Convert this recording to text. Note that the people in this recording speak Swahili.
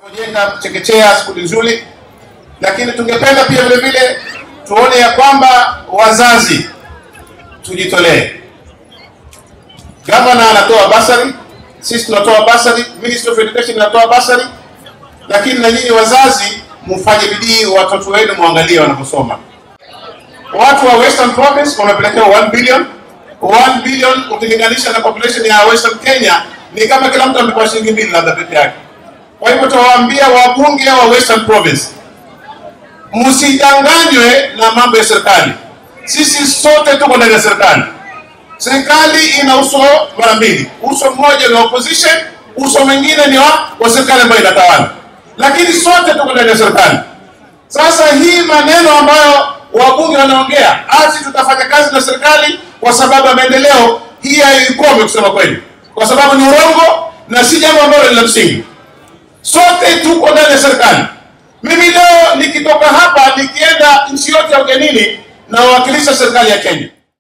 Jenga chekechea skuli nzuri, lakini tungependa pia vile vile tuone ya kwamba wazazi tujitolee. Gavana anatoa basari, sisi tunatoa basari, Ministry of Education inatoa basari, lakini na nyinyi wazazi mfanye bidii, watoto wenu muangalie wanaposoma. Watu wa Western Province wamepelekewa 1 billion 1 billion ukilinganisha na population ya Western Kenya ni kama kila mtu amepewa shilingi mbili labda peke yake. Kwa hivyo tuwaambia wabunge wa Western Province, msidanganywe na mambo ya serikali. Sisi sote tuko ndani ya serikali. Serikali ina uso mara mbili, uso mmoja ni wa opposition, uso mwingine ni wa, wa serikali ambayo inatawala, lakini sote tuko ndani ya serikali. Sasa hii maneno ambayo wabunge wanaongea ati tutafanya kazi na serikali kwa sababu ya maendeleo, hii haikome kusema kweli, kwa sababu ni urongo na si jambo ambalo ni la msingi. Sote tuko ndani ya serikali. Mimi leo nikitoka hapa nikienda nchi yote ya ugenini, nawakilisha serikali ya Kenya.